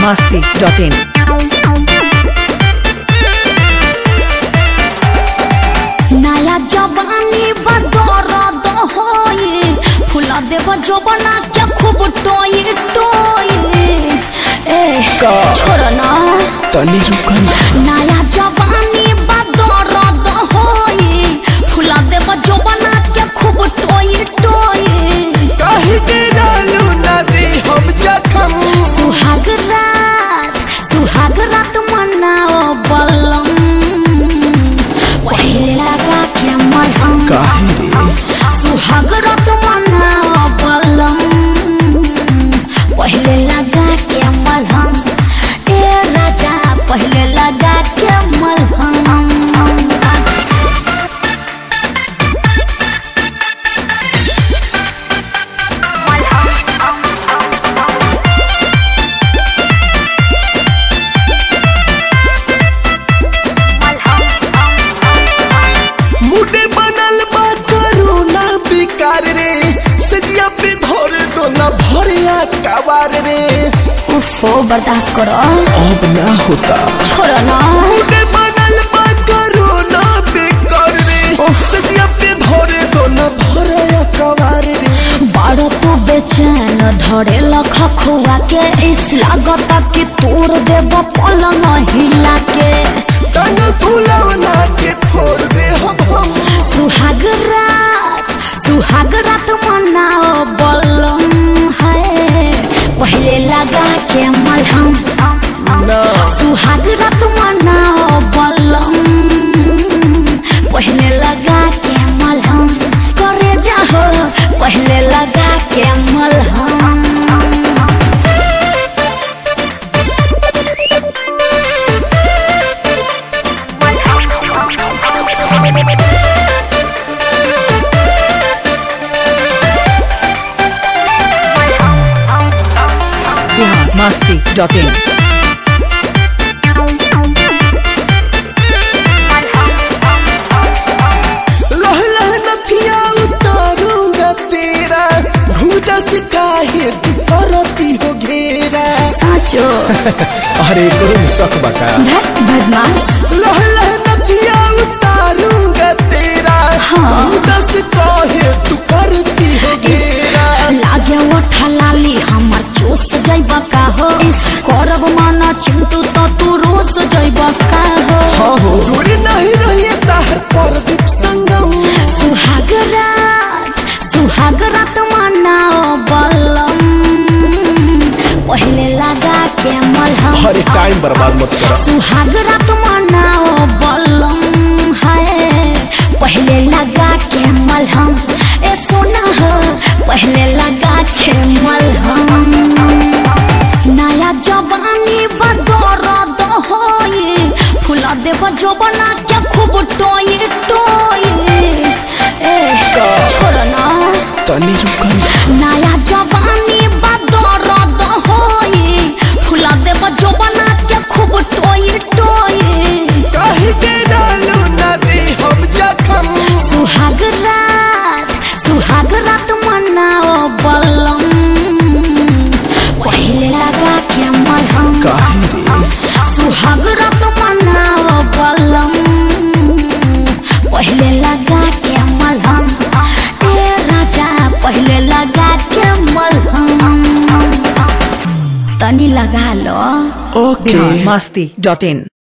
masti.in. नया जवानी बदौर होई फुला देव जवाना क्या खूब टोई टोई ए का? छोड़ ना तनी रुकन नया जवानी बदौर होई फुला देव जवाना क्या खूब टोई टोई काहे के डालू ना दे हम जखम सुहाग रात सुहाग रात मनाओ बलम पहले लगा के मलहम काहे रे सुहाग रात मनाओ बलम पहले लगा के मलहम ए राजा पहले लगा के मलहम मुडे बनल बा करोना बेकार रे सजिया पे धर दो ना भरिया कवार रे उफो बर्दाश्त करो अब ना होता छोड़ो ना मुडे बनल बा करोना बेकार रे उफ। सजिया पे धर दो ना भरिया कवार रे बड़ तू बेचैन धरे लख खुआ के इस लागत कि तोड़ देव पलंग हिला के तंग फुलवना के फोड़ दे हम हम सुहाग रात सुहाग रात मनाओ बलम है पहले लगा के मलहम ना सुहाग रात मनाओ बलम पहले लगा के मलहम करे जाहो पहले लगा के मलहम Bihar masti.in. लह लह नथिया उतारूंगा तेरा घूटा से काहे तू करती हो घेरा साचो अरे करो में शक बका भट बदमाश लह लह नथिया उतारूंगा तेरा हाँ। घूटा से काहे तू करती हो घेरा लागे ओठा लाली हमर चूस जैब का हो इस करब माना चिंतु तो तू रोज जैब का हो हाँ हो दूर नहीं रहिए ताहर परदीप संगम सुहाग रात सुहाग रात मनाओ बलम पहले लगा के मलहम अरे टाइम बर्बाद मत कर सुहाग रात मनाओ बलम है पहले लगा के मलहम ए सोना हो पहले लगा के मलहम नया जवानी बदौर होई फुला देव जवाना क्या खूब टोई टोई ए का? छोड़ ना तनी रुकन नया जवानी बदौर होई फुला देव जवाना क्या खूब टोई टोई काहे के डालू ना दे हम जखम सुहाग रात सुहाग रात मनाओ बलम पहले लगा के मलहम काहे रे सुहाग रात मनाओ बलम पहले लगा के मलहम ए राजा पहले लगा के मलहम तनी लगा लो ओके Bihar masti.in.